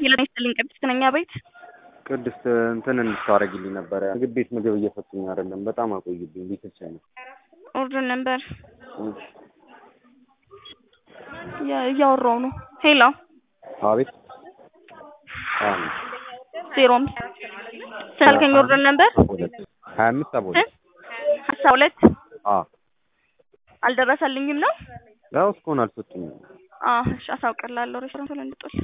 ሄሎ ይስጥልኝ ቅድስት ነኝ ቤት ቅድስት እንትን እንድታረጊልኝ ነበረ። ምግብ ቤት ምግብ እየሰጡኝ አይደለም፣ በጣም አቆይብኝ። ቤተሰብ ነው ኦርደር ነበር እያወራው ነው። ሄሎ አቤት ዜሮ አምስት ስላልከኝ ኦርደር ነበር ሀያ አምስት ሰባ ሁለት ሀሳ ሁለት አ አልደረሰልኝም ነው ያው እስካሁን አልሰጡኝም። አ እሺ አሳውቅላለሁ ሬስቶራንት ላይ እንድጦል